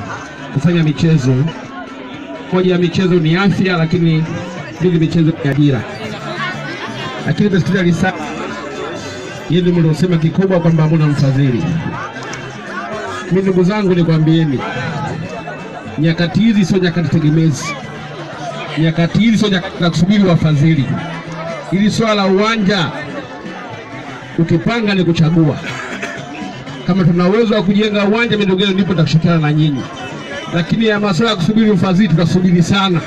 kufanya michezo. Moja ya michezo ni afya, lakini mbili michezo ni ajira. Lakini nimesikia risala yenu mliosema kikubwa kwamba hamuna mfadhili. Mimi ndugu zangu, nikwambieni nyakati hizi sio nyakati tegemezi, nyakati hizi sio nyakati za kusubiri wafadhili. Hili swala la uwanja ukipanga ni kuchagua. Kama tuna uwezo wa kujenga uwanja, midogo yenu ndipo tutakushirikiana na nyinyi, lakini ya masuala ya kusubiri ufadhili tutasubiri sana.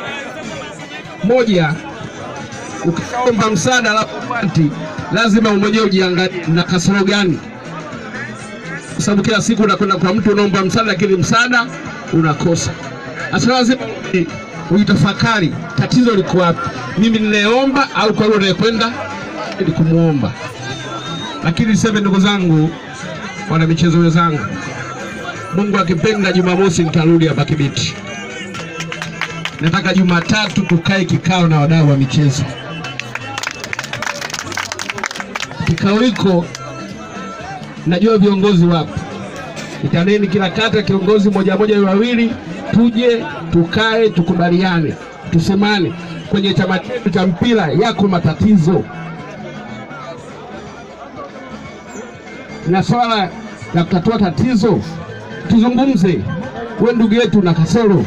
Moja, ukiomba msaada alafu upati, lazima mwenyewe ujiangalie na kasoro gani, kwa sababu kila siku unakwenda kwa mtu unaomba msaada, lakini msaada unakosa. Sasa lazima uitafakari tatizo liko wapi, mimi ninayeomba au kwa yule anayekwenda ili kumwomba. Lakini niseme ndugu zangu, wana michezo wenzangu, Mungu akipenda, Jumamosi nitarudi hapa Kibiti. Nataka Jumatatu tukae kikao na wadau wa michezo. Kikao hiko najua viongozi wapo, itaneni kila kata kiongozi moja moja wawili, tuje tukae tukubaliane, tusemane kwenye chama chetu cha mpira yako matatizo na swala la kutatua tatizo tuzungumze. We ndugu yetu na kasoro,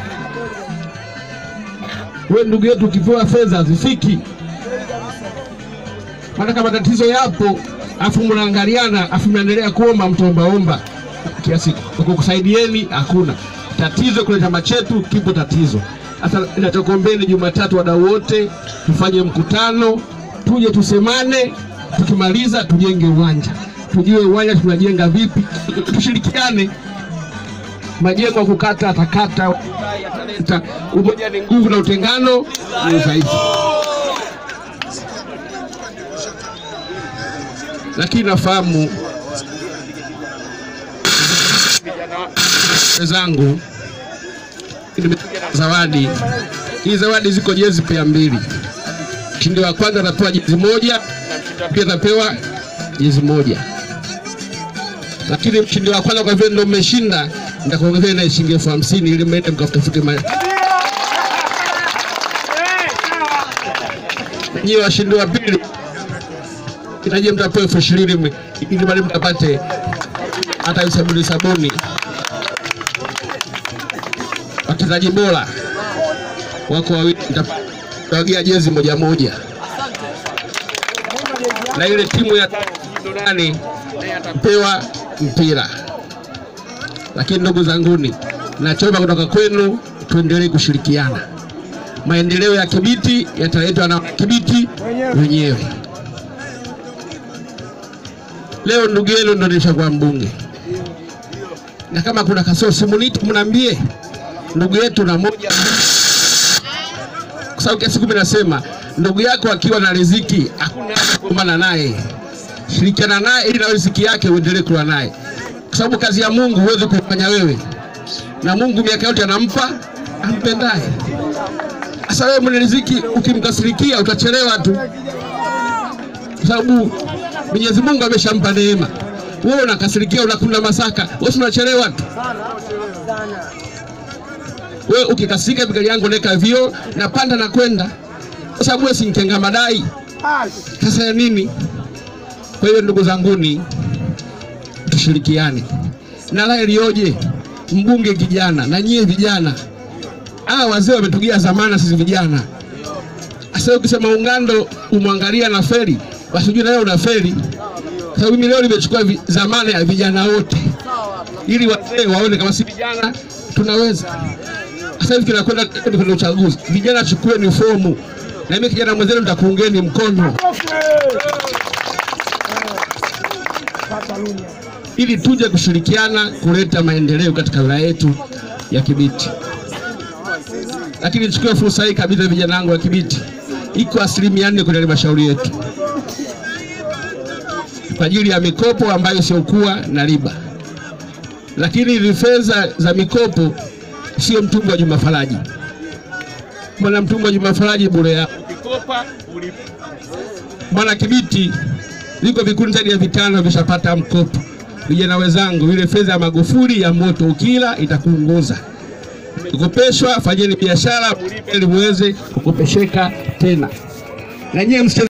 we ndugu yetu ukipewa fedha hazifiki. Maana kama matatizo yapo afu mnaangaliana afu mnaendelea kuomba mtaombaomba kiasi kukusaidieni, hakuna tatizo. Kwenye chama chetu kipo tatizo. Sasa ninachokuombeni Jumatatu, wadau wote tufanye mkutano, tuje tusemane, tukimaliza tujenge uwanja tujue uwanja tunajenga vipi, tushirikiane. Majengo ya kukata atakata, umoja ni nguvu na utengano ni udhaifu. Lakini nafahamu wenzangu, nimekuja na zawadi. Hii zawadi ziko jezi pia mbili, mshindi wa kwanza atapewa jezi moja na pia atapewa jezi moja lakini mshindi wa kwanza kwa vile ndio mmeshinda, nitakuongezea na shilingi elfu hamsini ili mwende mkatafute ma... Nyie washindi wa pili inaje, mtapewa elfu ishirini ili bali mtapate hata sabuni sabuni. Wachezaji bora wako wawili, nitawagia jezi moja moja, na ile timu ya nani pewa mpira. Lakini ndugu zanguni, nachoomba kutoka kwenu, tuendelee kushirikiana. Maendeleo ya Kibiti yataletwa na Kibiti wenyewe. Leo ndugu yenu ndo nishakuwa mbunge, na kama kuna kasoro simuniti, mnaambie ndugu yetu na moja, kwa sababu kiasi kumi nasema ndugu yako akiwa na riziki hakuna kugombana naye shirikiana naye ili na riziki yake uendelee kula naye, kwa sababu kazi ya Mungu huwezi kufanya wewe, na Mungu miaka yote anampa ampendaye. Sasa wewe mwenye riziki ukimkasirikia utachelewa tu, kwa sababu Mwenyezi Mungu ameshampa neema. Wewe unakasirikia, unakula masaka, wewe unachelewa tu. Wewe ukikasirika, gari yangu neka vio na panda na kwenda, kwa sababu wewe si mkenga madai. Sasa ya nini? Kwa hiyo ndugu zanguni, tushirikiane na la ilioje, mbunge kijana na nyie vijana, hawa wazee wametugia zamana, sisi vijana. Sasa ukisema Ungando umwangalia na feri, basi ujue na wewe una feri, kwa sababu mimi leo nimechukua zamana ya vijana wote, ili wazee waone kama si vijana tunaweza. Sasa hivi tunakwenda kwenye uchaguzi, vijana chukueni fomu, na mimi kijana mwenzenu nitakuungeni mkono ili tuje kushirikiana kuleta maendeleo katika wilaya yetu ya Kibiti. Lakini nichukue fursa hii kabisa, vijana wangu wa Kibiti, iko asilimia nne kwenye halmashauri yetu kwa ajili ya mikopo ambayo isiyokuwa na riba, lakini hizi fedha za mikopo sio mtumwa wa Juma Faraji. Mwana mtumwa wa Juma Faraji bure yao mwana Kibiti viko vikundi zaidi ya vitano vishapata mkopo vijana wenzangu, ile fedha ya Magufuli ya moto ukila itakuunguza. Kukopeshwa, fanyeni biashara, mlipe ili muweze kukopesheka tena, na nyie msicheze